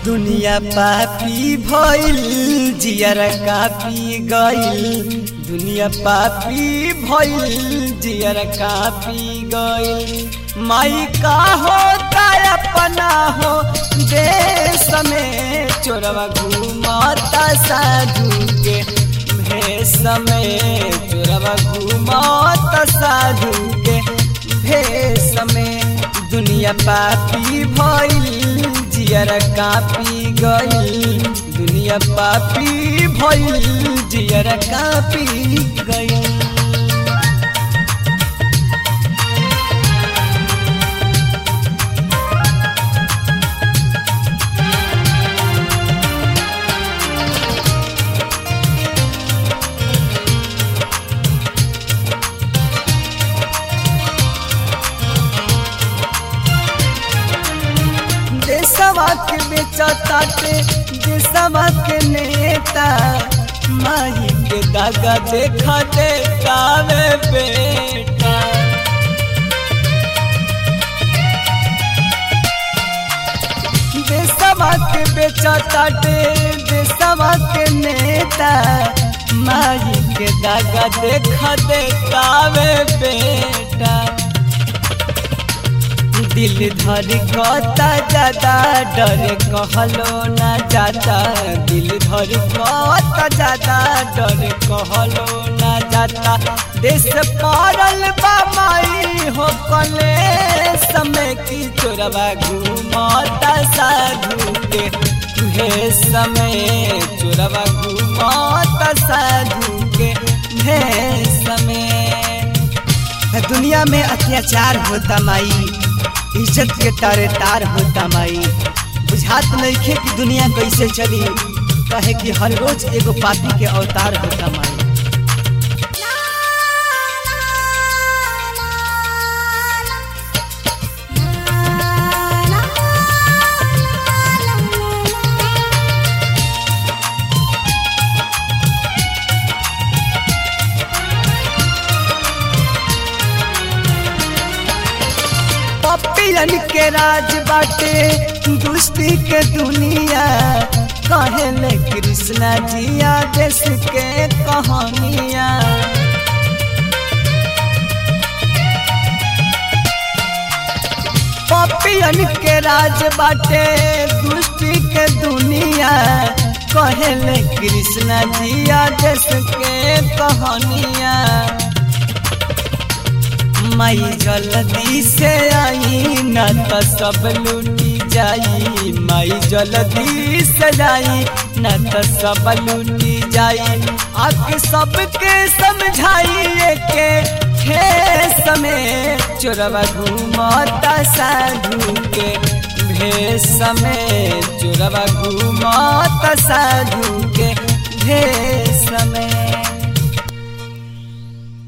दुनिया पापी भइल जियर कापी गइल दुनिया पापी भइल जियर कापी गइल माई का होता अपना हो देश में चोरवा घूमता साधु के भेष में चोरवा घूमता साधु के भेष में दुनिया पापी भइल जियर कापी गइल दुनिया पापी भइल जियर कापी गइल देशवा के बेचताटे देशवा के नेता माई के दागा देखा देखावे बेटा देशवा के बेचताटे देशवा के नेता माई के दागा देखा देखावे बेटा दिल धर कता ज्यादा डर कहलो ना जाता दिल धर कता ज्यादा डर कहलो ना जाता देश पारल बामाई हो कले समय की चोरवा घूमता साधु के तुहे समय चोरवा घूमता साधु के भे समय दुनिया में अत्याचार होता माई इज्जत के तारे तार होता माई बुझात नइखे कि दुनिया कैसे चली कहे कि हर रोज एगो पापी के अवतार होता माई पपियन के राज बाटे दुष्टी के दुनिया कहले कृष्णा जिया देश के कहानिया पपियन के राज बाटे दुष्टी के दुनिया कहले कृष्णा जिया देश के कहानिया माई जल्दी से आई न तो सब लूटी जाई माई जल्दी से जाई न तो सब लूटी जाई आके सबके समझाइए के हे समय चोरवा घूमता साधु के भेष समय चोरवा घूमता साधु के भेष समय